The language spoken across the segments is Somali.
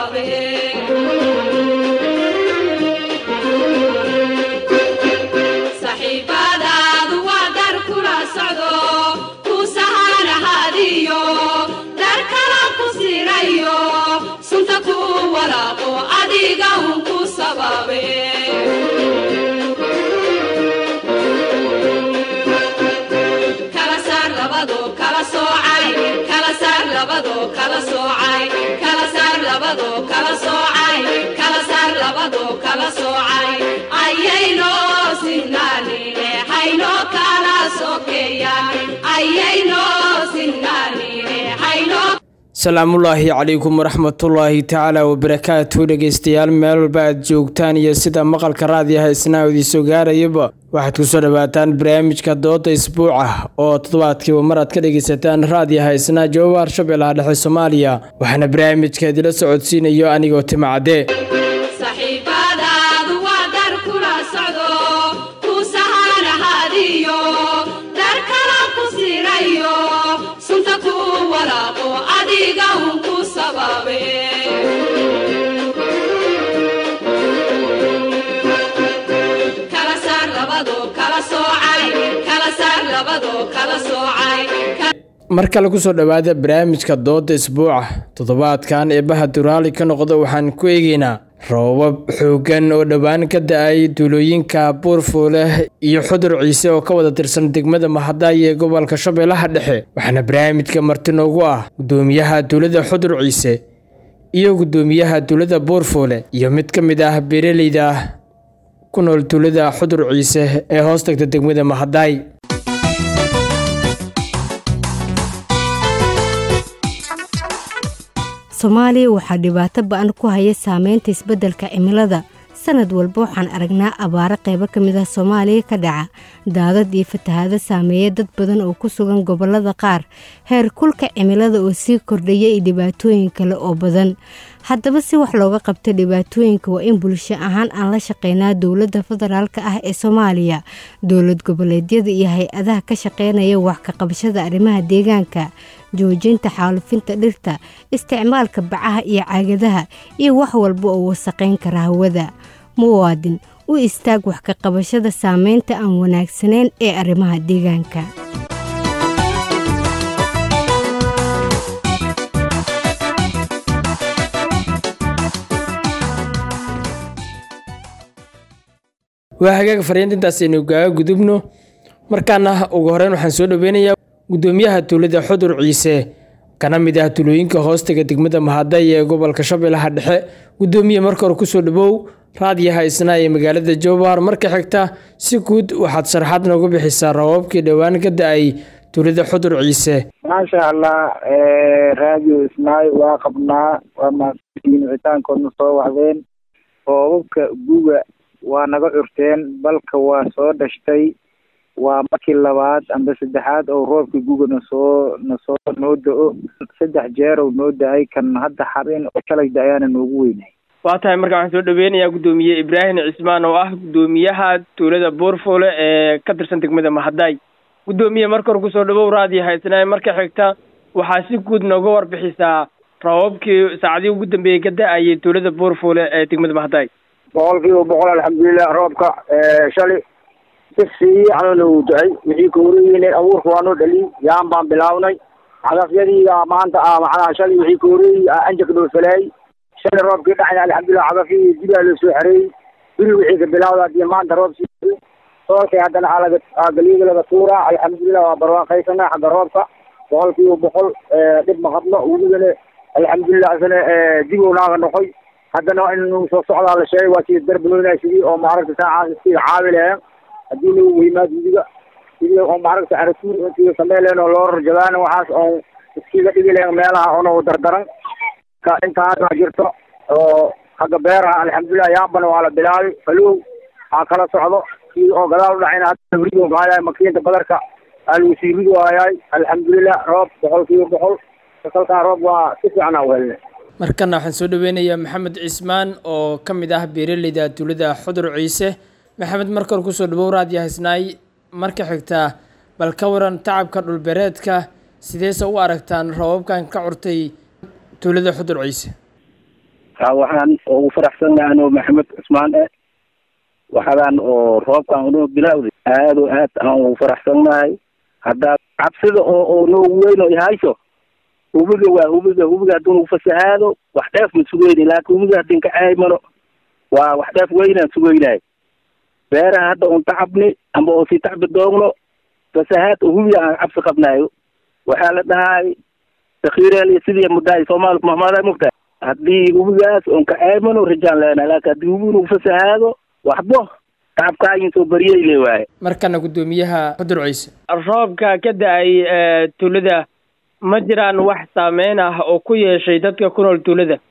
sababe saxiibadaadu waa dar kula socdo ku sahanahadiyo dar kala ku sirayo sunta ku walaaqo adiga un ku sababe kala saar labado kala soocay kala saar labado kala soocay kala saar labado kala soocay kala saar labado kala soocay ayayno sinnaanine hayno kala sokeeyaan ayayno sinnaanine hayno salaamullaahi calaykum waraxmatullaahi tacaala wabarakaatu dhegeystayaal meel walba aad joogtaan iyo sida maqalka raadiyaha isnaa idiisoo gaarayaba waxaad kusoo dhawaataan barnaamijka dooda isbuuca oo toddobaadkiiba mar aad ka dhegeysataan raadiyaha isnaa jawaab shabeellaha dhexe soomaaliya waxaana barnaamijka idila socodsiinayo anigoo timacadde saxiibadaadu waa dar kula socdo ku sahanahadiyo dar kala ku sirayo sunta ku walaaqo adiga un ku sababe kala saar labado kala soocay kala saar labado kala soocay mar kale kusoo dhowaada barnaamijka dooda isbuuca toddobaadkan eebaha duraali ka noqda waxaan ku eegeynaa roobab xoogan oo dhowaan ka da-ay duulooyinka buurfuule iyo xudur ciise oo ka wada tirsan degmada mahadaay ee gobolka shabeellaha dhexe waxaana barnaamijka marti noogu ah gudoomiyaha duulada xudur ciise iyo gudoomiyaha duulada buurfuule iyo mid ka mid ah beeraleyda ku nool duulada xudur ciise ee hoos tagta degmada mahadaay soomaaliya waxaa dhibaato ba-an ku haya saameynta isbeddelka cimilada sanad walba waxaan aragnaa abaaro qaybo ka mid ah soomaaliya ka dhaca daadad iyo fatahaado saameeya dad badan oo ku sugan gobollada qaar heer kulka cimilada oo sii kordhaya iyo dhibaatooyin kale oo badan haddaba si wax looga qabto dhibaatooyinka waa in bulsho ahaan aan la shaqeynaa dowladda federaalka ah ee soomaaliya dowlad goboleedyada iyo hay-adaha ka shaqeynaya wax ka qabashada arrimaha deegaanka joojinta xaalufinta dhirta isticmaalka bacaha iyo caagadaha iyo wax walba oo wasaqayn kara hawada muwaadin u istaag wax ka qabashada saameynta aan wanaagsanayn ee arrimaha deegaanka waa hagaag fariintintaas aynu gaaga gudubno markaana ugu horeyn waxaan soo dhaweynayaa gudoomiyaha tuulada xudur ciise kana mid ah tulooyinka hoostaga degmada mahaday ee gobolka shabeellaha dhexe gudoomiye marka hore kusoo dhawow raadiyaha isnaa ee magaalada jowbahar marka xigta si guud waxaad sharaxaad nooga bixisaa rabaabkii dhowaan ka da-ay tuulada xudur ciise maasha allah radio isnaay waa qabnaa waa mahadsantihiin wicitaankoodna soo waxdeen roobabka guga waa naga curteen balka waa soo dhashtay waa markii labaad amba saddexaad oo roobka guga nasoo nasoo noo da-o saddex jeer oo noo da-ay kan hadda xarin oo shalay da-ayaana noogu weynay waa tahay marka waxaan soo dhaweynayaa gudoomiye ibraahim cismaan oo ah gudoomiyaha tuulada buurfuule ee ka tirsan degmada mahaday gudoomiye marka hore kusoo dhawow raadiyaha isnaa marka xigta waxaa si guud nooga warbixisaa rabaabkii saacadihii ugu dambeeyey ka da-ayay tuulada buurfuule ee degmada mahaday boqol kiiba boqol alxamdulilah roobka shalay si fiican u da-ay wixii kahoreeyeen abuurka waa noo dhaliy yaan baan bilaabnay cagafyadiiga maanta ah macnaha shalay wixii kahoreeyey anjaka dhoofaleey shalay roobkii dhacay alxamdulilah cagafyadii dibaa loo soo xareeyey biri wixii ka bilawda hadii maanta roob sii soolkay haddana alaga galiyada laga tuuraa alxamdulilah waa barwaaqaysana xagga roobka boqol kiiba boqol dhib ma qabno weligana alxamdulilah isna dib u naaga noqoy haddana in soo socdaa la sheegay waa sida darbanoynaa sidii oo maaragta saacaas sida caawi lahayn haddii lagu weymaad idiga sidii oo maaragta aratuur intiga samey lahayn oo loo rarjabaan waxaas oo iskiga dhigi lahayn meelaha ono dardaran ka intaas waa jirto oo xagga beeraha alxamdulilah yaambana waa la bilaabay falow aa kala socdo sidii oo gadaal u dhacayna hadda rido kahayaay makiinta badarka aa lagu sii rido hayaay alxamdulilah roob boqol kiiba boqol kasalkaa roob waa si fiican aa u helnay markana waxaan soo dhaweynayaa maxamed cismaan oo ka mid ah beeraleyda tuulada xudur ciise maxamed marka hore kusoo dhawow raadiya haysnaay marka xigtaa bal ka waran tacabka dhulbeereedka sideese u aragtaan roobabkan ka curtay tuulada xudur ciise ha waxaan ugu faraxsannahay anoo maxamed cusmaan eh waxadaan oo roobkan unoo bilawday aad oo aad aan ugu faraxsannahay haddaa cabsida oo oo noogu weyn oo ihayso hubiga waa hubiga hubiga hadduu nagu fasahaado wax dheef ma sugeyni laakin hubiga haddin ka caymano waa wax dheef weynaan sugeynahay beeraha hadda un tacabni amba oo sii tacbi doogno fasahaad oo hubiga aan cabsi qabnayo waxaa la dhahay sakhiireel sidii muddaay soomaalku mahmaaday mugtahay haddii hubigaas un ka caymano rajaan leenahay laakin haddii hubiga nagu fasahaado waxbo tacabkaayin soo bariyey le waaye markana guddoomiyaha xudur ciise roobka ka da-ay tuulada ma jiraan wax saameyn ah oo ku yeeshay dadka ku nool tuulada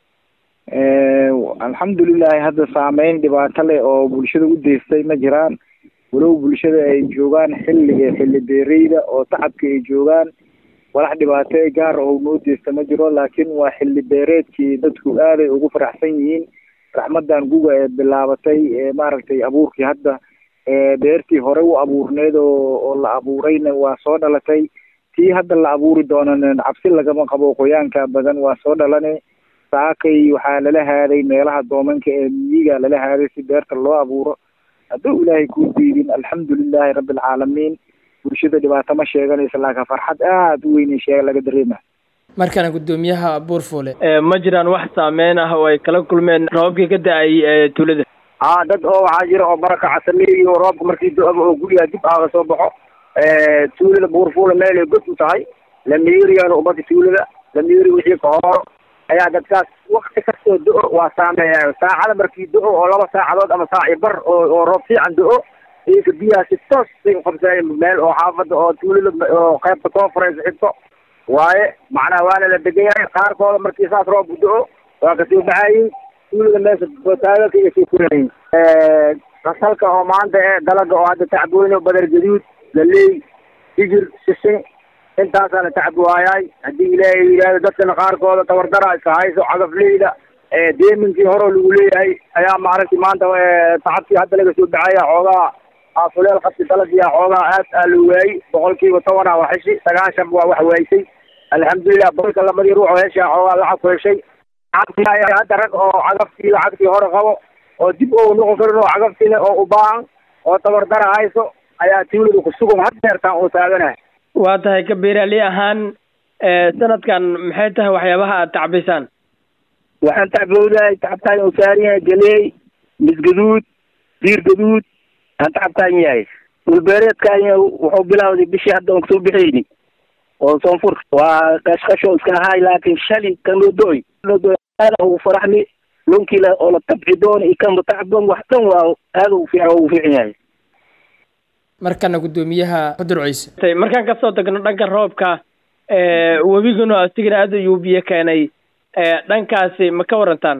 alxamdulilahi hadda saameyn dhibaato leh oo bulshada u deystay ma jiraan walow bulshada ay joogaan xilliga xilli beereyda oo tacabka ay joogaan walax dhibaato e gaar oo noo deysta ma jiro laakiin waa xilli beereedkii dadku aaday ugu faraxsan yihiin raxmadan guga ee bilaabatay ee maaragtay abuurkii hadda beertii hore u abuurneed oo oo la abuurayna waa soo dhalatay tii hadda la abuuri doonana cabsi lagama qabo qoyaanka badan waa soo dhalane saakay waxaa lala haaday meelaha doomanka ee miyiga lala haaday si beerta loo abuuro hadduu ilaahay kuu diidin alxamdulilahi rabbilcaalamiin bulshada dhibaato ma sheeganaysa laakiin farxad aada u weyn shee laga dareema markana guddoomiyaha buurfuule ma jiraan wax saameyn ah oo ay kala kulmeen roobkii ka da-ay tuulada haa dad oo waxaa jira oo barakaca sameeyo roobka markii do-aba oo gurigaa dib aaga soo baxo tuulada buurfuule meel ay god u tahay lamiiriyana umada tuulada lamiiri wixii ka hooro ayaa dadkaas wakti kastoo do-o waa saameeya saacada markii do-o oo laba saacadood ama saac i bar oo oo roob fiican do-o iyaka biyaha si toos say uqabsanayeen meel oo xaafada oo tuulada oo qaybta conference xigto waaye macnaha waana la degan yahay qaarkooda markii saas roob do-o waa kasoo baxayin tuulada meesha botaagalka iyo sii furayin fasalka oo maanta ee dalaga oo hadda tacbooyno badar gaduud galey hijir sisin intaasaa la tacbi waayaay haddii ilaahay yidhaahdo dadkana qaarkooda tabardara iska hayso cagafleyda deeminkii horeo lagu leeyahay ayaa maaragtay maanta tacabkii hadda laga soo baxaya xoogaa afuleel qabsi dalagiya xoogaa aad aa loo waayey boqolkiiba tobanaa waa heshi sagaashan waa wax waaysay alxamdulilah boqolka labadii ruux oo heshaa xoogaa lacag ku heshay hadda rag oo cagaftii lacagtii hore qabo oo dib oo noqon karin oo cagaftii leh oo u baahan oo tabardara hayso ayaa tuulada kusugan had deertaan oo taaganahay waa tahay ka beeraaley ahaan sanadkan maxay tahay waxyaabaha aad tacbisaan waxaan tacbowdahay tacabtaan uu saaran yahay galeey misgaduud diir gaduud aan tacabtaan yahay dhulbeereedkaan wuxuu bilawday bishii hadda on kasoo bixayni oo soonfur waa qashqasho iska ahaay laakiin shali kanoo do-oy aada ugu faraxni lonkila oo la tabci doono iyo kanba tacban wax dhan waa aada ugu fiican ugu fiican yahay markana guddoomiyaha xudur ciise markaan kasoo tagno dhanka roobka webiguna asigana aada ayuu biyo keenay dhankaasi ma ka warantaan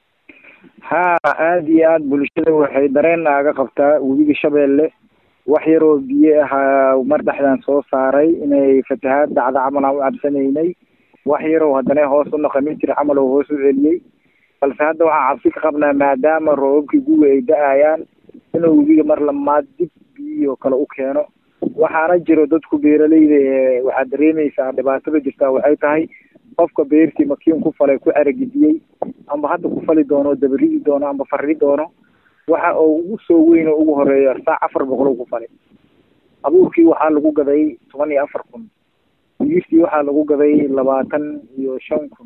haa aada iyo aada bulshada waxay dareen naaga qabtaa webiga shabeelle wax yaroo biyo ahaa mar dhexdaan soo saaray inay fatahaad dhacda camal aan u cabsanaynay wax yarow haddana hoos u naqamin jira camal oo hoos u celiyey balse hadda waxaan cabsi ka qabnaa maadaama roobabkii guga ay da-ayaan inuu webiga mar lamaad dib biyo kale u keeno waxaana jiro dadku beeraleyda ee waxaad dareemaysaa dhibaatada jirtaa waxay tahay qofka beertii makiin ku falay ku aragidiyey amba hadda ku fali doono dabaridi doono amba farri doono waxa oo ugu soo weyn oo ugu horeeya saac afar boqol ku falay abuurkii waxaa lagu gaday toban iyo afar kun digirtii waxaa lagu gaday labaatan iyo shan kun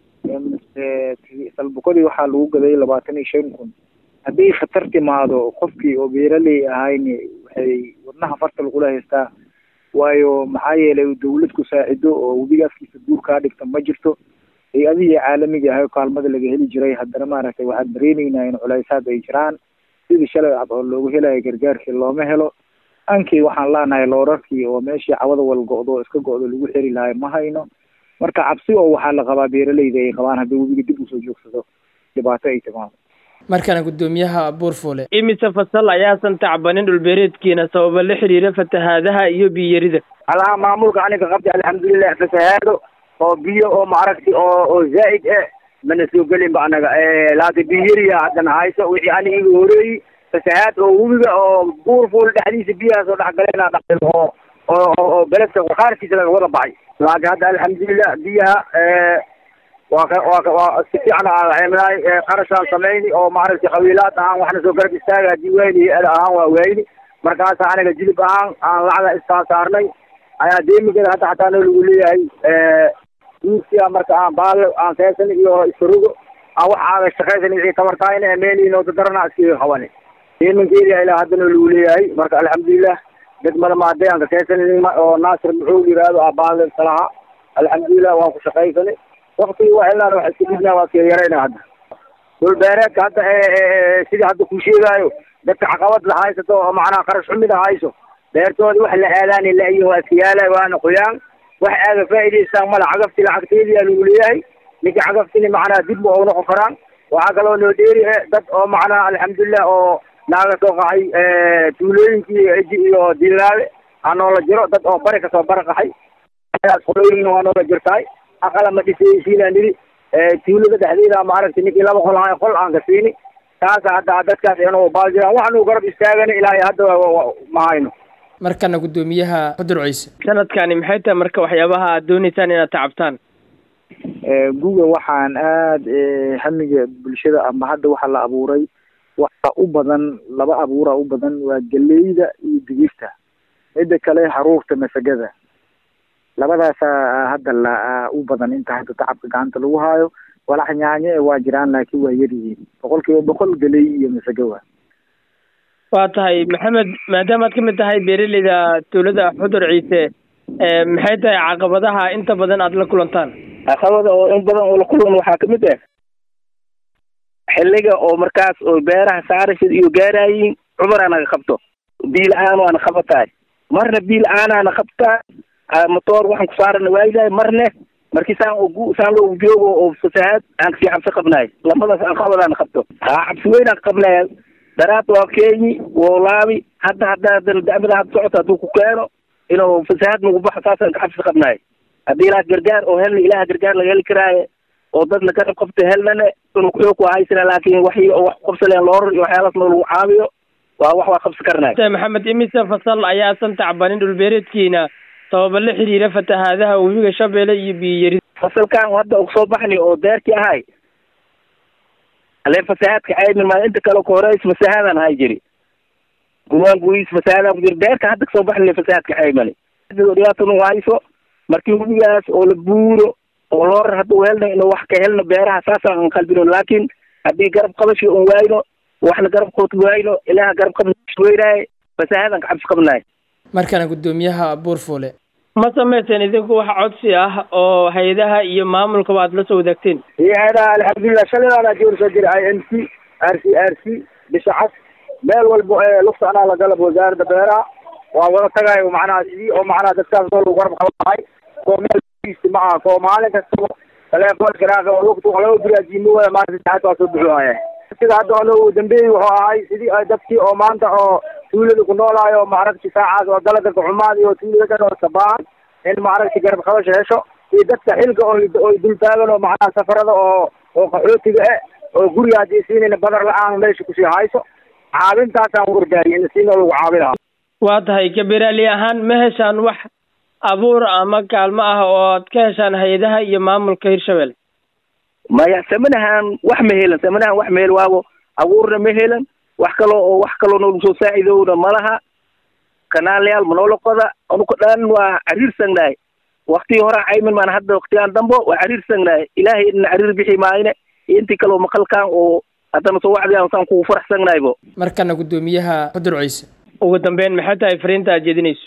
salbukadii waxaa lagu gaday labaatan iyo shan kun hadday khatar timaado qofkii oo beeraley ahayn waxay wadnaha farta lagula haystaa waayo maxaa yeelay dawlad ku saacido oo webigaaskiisa guur kaa dhigta ma jirto hay-adihii caalamiga ahay kaalmada laga heli jiray haddana maaragtay waxaan dareeneynaa in culaysaad ay jiraan sidii shalay cad oo loogu helayo gargaarkii looma helo ankii waxaan leenahay loorarkii oo meeshii cawada wal go-do oo iska go-do lagu xeri lahay ma hayno marka cabsi oo waxaa la qabaa beeraleyda ay qabaan haddii webiga dib usoo joogsado dhibaato ay timaado markana guddoomiyaha buurfuule imise fasal ayaasan tacbanin dhulbeereedkiina sababa la xiriira fatahaadaha iyo biyarida alaha maamulka aniga qabta alxamdulilah fasahaado oo biyo oo maaragti oo oo zaa'id eh mana soo gelin ba anaga laakiin biyariya haddana hayso wixii aniga iga horeeyey fasahaad oo webiga oo buurfuule dhexdiisa biyahaas oo dhexgalena dhaqin oo oo oo beledka qaarkiisa laga wada baxay laakiin hadda alxamdulilah biyaha waa ka waa ka waa si fiican aan ceebnaay qarashaan samayni oo maaragtay qabiilaad ahaan waxna soo garab istaaga haddii weyni iyo ada ahaan waa weyni markaasa aniga jilib ahaan aan lacagda iskaa saarnay ayaa deemigeeda hadda xataa noo lagu leeyahay duursiya marka aan baalo aan keesan iyo isfarogo aan wax aaga shaqaysan wixii tabartaayna meeliinoo dadarana iskaga qabani deeminkeeda ilaa hadda noo lagu leeyahay marka alxamdulilah degmada maadeanka keesan oo naasir muxuu yiraahdo aa baalo salaha alxamdulilah waan ku shaqaysanay waktigii waa ilaa wax iska dhibnaa waa kee yarayna hadda dhulbeereedka hadda sidii hadda ku sheegaayo dadka caqabad la haysato oo macnaha qarash xumida hayso beertooda wax la aadaani la-yihin waa iska yaala waana qoyaan wax aaga faa'idaystaan mala cagafti lacagteedii aa lagu leeyahay ninka cagaftini macnaha dib ma u noqon karaan waxaa kaloo noo dheeri dad oo macnaha alxamdulilah oo naaga soo qaxay tuulooyinkii eji iyo dilaawe aa noola jiro dad oo bari kasoo bara qaxay qolooyinna waa noola jirtaay aqala ma dhisaysiinaa nidhi tuulada dhexdeeda maaragtay ninkii laba qol ahay qol aan ka siini taasa hadda dadkaas inuu baal jiraan waxanu garab istaagana ilaahay hadda ma hayno markana guddoomiyaha xudur ciise sanadkani maxay tahay marka waxyaabaha aad dooneysaan inaad tacabtaan guga waxaan aada hamiga bulshada ama hadda waxa la abuuray waxa u badan laba abuura u badan waa geleyda iyo digirta midda kale haruurta masagada labadaasaa hadda la u badan inta hadda tacabka gacanta lagu haayo walax nyaanye waa jiraan laakiin waa yar yihiin boqol kiiba boqol geley iyo masago waa waa tahay maxamed maadaamaad ka mid tahay beeraleyda dowladda xudur ciise maxay tahay caqabadaha inta badan aada la kulantaan caqabada oo in badan oo la kulan waxaa kamid ah xilliga oo markaas oo beeraha saarashada iyo gaaraayiin cumar anaga qabto biil aan waana qabataay marna biil aanaana qabtaa motoor waxaan ku saarana waayilahay marne markii saan ogu saan loogu joogo oo fasahaad aan kasii cabsi qabnaay lamadaas aan qabadaana qabto haa cabsi weyn aan qabnay daraad waa keenyi woo laabi hadda hadda haddana dacmada hadda socota hadduu ku keeno inuu fasahaad nagu baxo saasaan ka cabsi qabnaay haddii ilaah gargaar oo helna ilaah gargaar laga heli karaaye oo dad la garab qabto helnane inuu kuxoog ku haysana laakiin waxii oo wax ku qabsaleen loorar iyo waxyaalaas noo lagu caawiyo waa wax waa qabsi karnaay maxamed imise fasal ayaasan tacbanin dhulbeereedkiina sababa la xiriira fatahaadaha webiga shabeelle iyo biyiyari fasalkan hadda ugu soo baxni oo deerkii ahay ale fasahaadka caymin maa inta kale ka horeys fasahaadan ahay jiri gumaan guyiis fasahaadan ku jiri deerka hadda kasoo baxni fasahaadka caymani dhibaata nagu hayso markii webigaas oo la buuro oo loorar hadda u helna inuu wax ka helno beeraha saasaan an qalbino laakiin haddii garab qabashi un waayno waxna garab qoot waayno ilaaha garab qabweynaaye fasahaadan ka cabsi qabnaay markana guddoomiyaha buurfuule ma samayseen idinku wax codsi ah oo hay-adaha iyo maamulkaba aad la soo wadaagteen hay-adaha alxamdulilah shalidaana joor soo jira i m c r c r c bisha cas meel walba ee lugta anaa la galab wasaaradda beeraha waa wada tagayo macnaha sidii oo macnaha dadkaas oo lagu garab qabanahay koo meel ma aha koo maalin kastaba telefoon garaaqa oo lugta wax loo diraajiimo waya maanta saacad waa soo buxuhaya sida hadda ono uu dambeeyey wuxuu ahay sidii ay dadkii oo maanta oo tuulada ku noolaayo maaragti saacaas oo dalaga kaxumaad iyo tuulada dhan oo sabaan in maaragti garab qabasho hesho iyo dadka xilka oo oo dul taagan oo macnaha safarada oo oo qaxootiga eh oo guriga haddii siinayna badar la-aan meesha kusii hayso caabintaasaan wardaariy in siinoo lagu caabi lahaa waa tahay kabeeraali ahaan ma heshaan wax abuur ama kaalmo ah oo aad ka heshaan hay-adaha iyo maamulka hirshabelle maya samanahan wax ma helan samanahan wax ma hel waago abuurna ma helan wax kaloo oo wax kaloo noogu soo saacidowna malaha kanaalayaal manoola qoda anuka dhan waa cariirsangnahay waktigii hore caymin maan hadda waktigaan dambo waa cariirsangnahay ilaahay idina cariir bixi maayne iyo intii kaleo maqalkan oo haddana soo wacdiyan saan kugu faraxsangnahaybo markana guddoomiyaha xudur ciise ugu dambeyn maxay tahay fariinta aad jeedinayso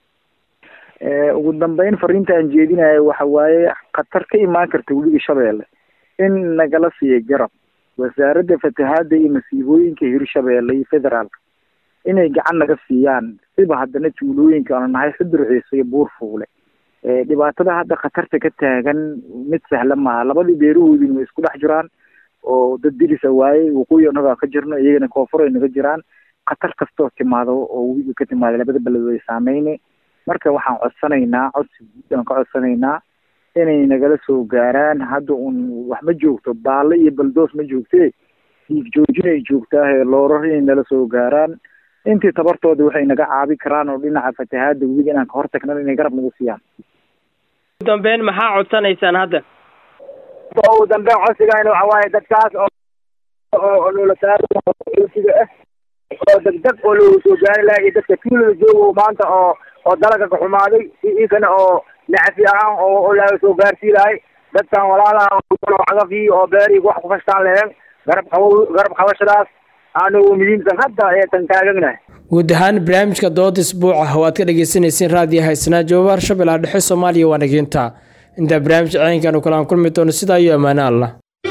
ugu dambeyn fariinta aan jeedinayo waxa waaye khatar ka imaan karta webiga shabeelle in nagala siiya garab wasaaradda fatahaada iyo masiibooyinka hirshabeelle iyo federaalka inay gacan naga siiyaan siba haddana tuulooyinka aanu nahay xudur ciise iyo buurfuule dhibaatada hadda khatarta ka taagan mid sahla maaha labadii beerahoodina way isku dhex jiraan oo dad dilisa waaye waqooyi annagaa ka jirno iyagana koonfur ay naga jiraan khatar kastoo timaado oo webiga ka timaada labada beled way saameyne marka waxaan codsanaynaa codsi guud aan ka codsanaynaa inay nagala soo gaaraan hadda un wax ma joogto baalle iyo baldoos ma joogtee diig joojin ay joogtaahe loorar inay nala soo gaaraan intii tabartooda waxay naga caabi karaan oo dhinaca fatahaada webiga inaan ka hortagnan inay garab nagu siiyaan ugu dambeyn maxaa codsanaysaan hadda oo ugu dambeyn codsigayna waxa waaye dadkaas oo oo loola taariga ah oo degdeg oo loogu soo gaari lahaa iyo dadka tuulada joogo maanta oo oo dalaga ka xumaaday ikana oo nacafi ahaan oo oo laga soo gaarsii lahay dadkan walaalaha cagafii oo beerihii wax ku fashtaan laheen garab qabo garab qabashadaas aanu muhiimsan hadda ee tan taagagnahay guud ahaan barnaamijka dooda isbuuca oo aad ka dhegeysaneyseen raadiyo haysnaa joobaar shabeellaha dhexe soomaaliya waa nageynta intaa barnaamij ceenkan u kalaan kulmi doono sidaa iyo ammaano allah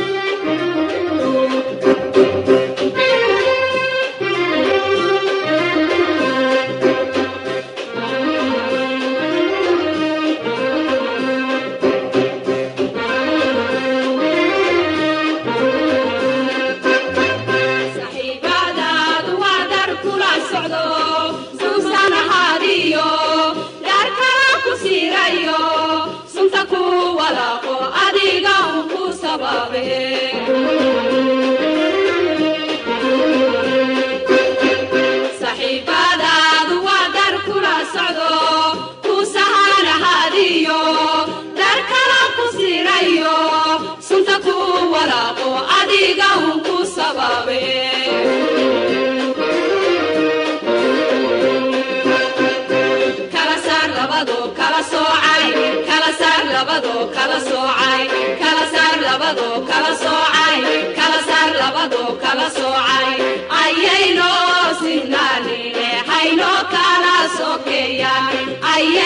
saxiibadaadu waa dar kula socdo suusan ahaadiyo dar kala ku siirayo sunta ku walaaqo adiga un ku sababe saxiibadaadu waa dar kula socdo ku sahan ahaadiyo dar kala ku siirayo sunta ku walaaqo adiga un ku sababe kala saar labado kala soocay kala saar labado kala soocay kala saar labado kala soocay kala saar labado kala soocay ayayno sinanine hayno kala sokeeyaan